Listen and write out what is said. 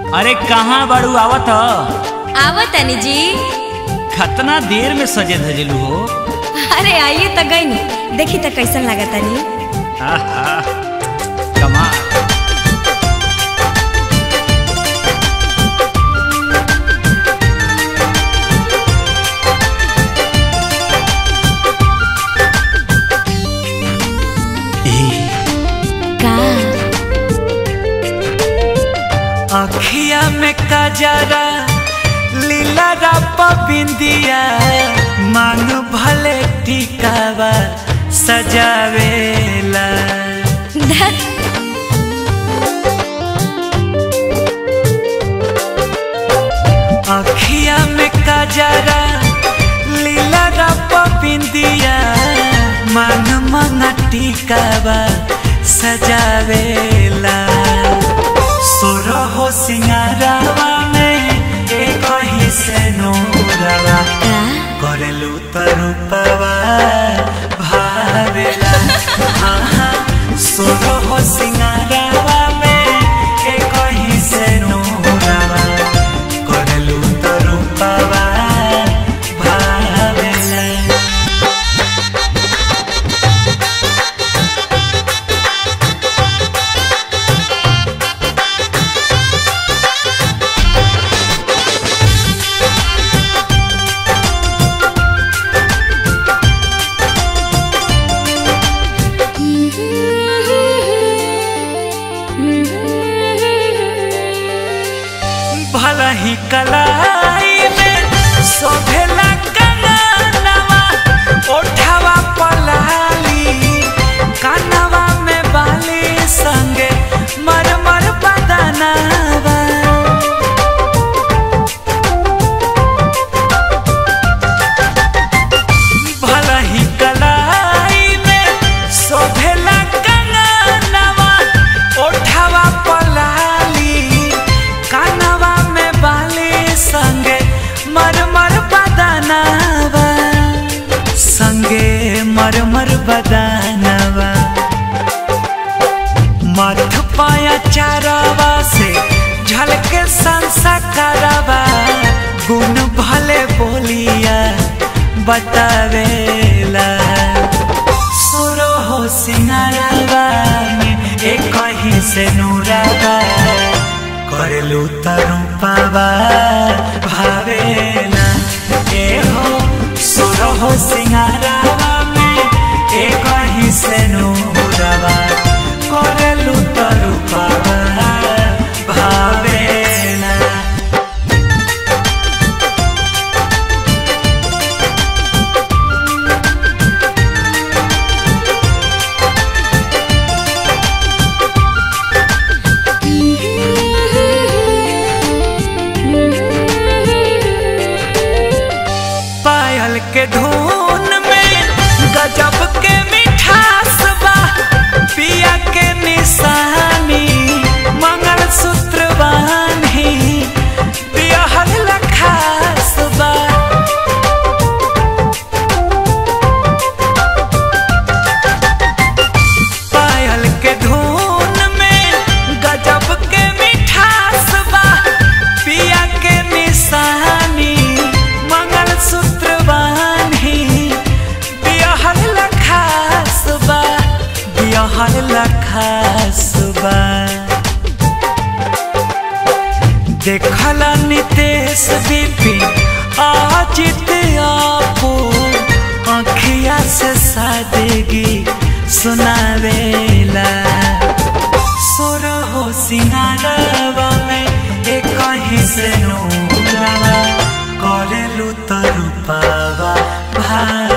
अरे कहाँ बाड़ू आवत ह आवत तनी जी खतना देर में सजे धजलू हो अरे आइए तो गई देखी तो कैसन लगा तनी आहा, कमाल का अखिया में कजरा लीला रप बिंदिया मांग भले टिकावा सजावेला धत अखिया में कजरा लीला रप बिंदिया मांग मंग टिकावा सजावेला सोरो हो सिंगारावा में एक ही से नूरवा का करेलू तरुपवा भावेला आहा, सोरो हो सिंगारावा में एक ही से नूरवा करेलू तरुपवा भावेला भला ही कलाई में शोभेला कनवा ओठवा पलाली कनवा में बाली संगे मरमर बदनवा भला ही कलाई में शोभेला कनवा ओठवा पलाली कानवा में बाली संगे मरमर बदनवा संगे मरमर बदनवा मठ पाया चारवा से झलके संसकरवा गुण भले बोलिया बतावेला सुरो हो सिंगारवा में एक ही से नूरवा करेलू तरुपवा भावेला ए हो सुरो हो सिंगारवा में एक ही से नूरवा करेलू तरुपवा भावेला पायल के धुन में गजब के मिठास बा पिया के निशानी मंगल सूत्र बानी पिया हर लखास बा पायल के धुन में गजब के मिठास बा पिया के निशानी मंगल सूत्र बानी बियाहल लखास बा बियाहल लखास बा देखला नितेश बिपिन आजित आपो अखिया से सादगी सुनावेला सोर हो सिंगारवा में एक ही से नूरवा करेलू तरुपावा भा